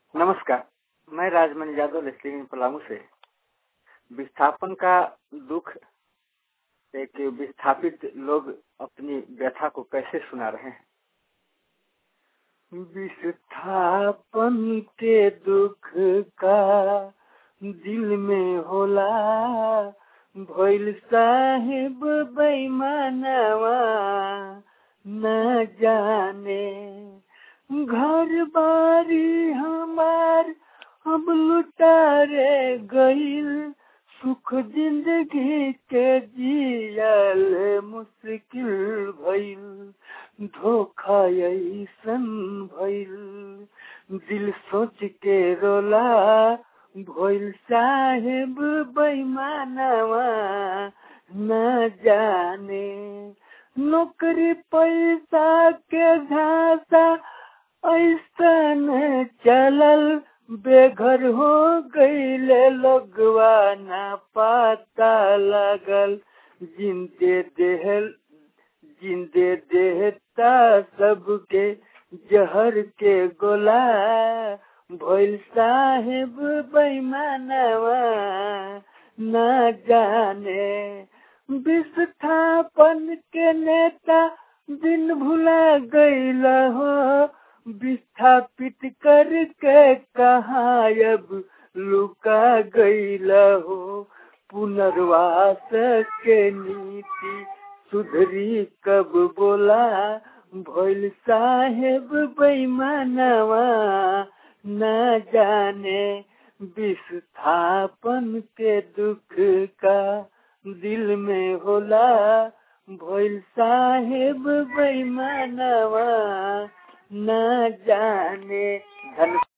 नमस्कार मैं राजमणि यादव लेस्लिंग पलामू से विस्थापन का दुख एक विस्थापित लोग अपनी व्यथा को कैसे सुना रहे हैं विस्थापन के दुख का दिल में होला भइल साहेब बेईमानवा न जाने घर बारी हमार अब लुटारे गईल सुख जिंदगी के जियल मुश्किल भइल धोखा ऐसन भइल दिल सोच के रोला भइल साहेब बेईमानवा न जाने नौकरी पैसा के झांसा ऐसन चलल बेघर हो गईले लोगवा न पता लगल जिंदे देह जिंदे देहता सबके जहर के गोला भइल साहेब बेईमानवा न जाने विस्थापन के नेता दिन भुला गईल हो विस्थापित करके कहा अब लुका गईल हो पुनर्वास के नीति सुधरी कब बोला भइल साहेब बेईमानवा न जाने विस्थापन के दुख का दिल में होला भइल साहेब बेईमानवा न जाने धन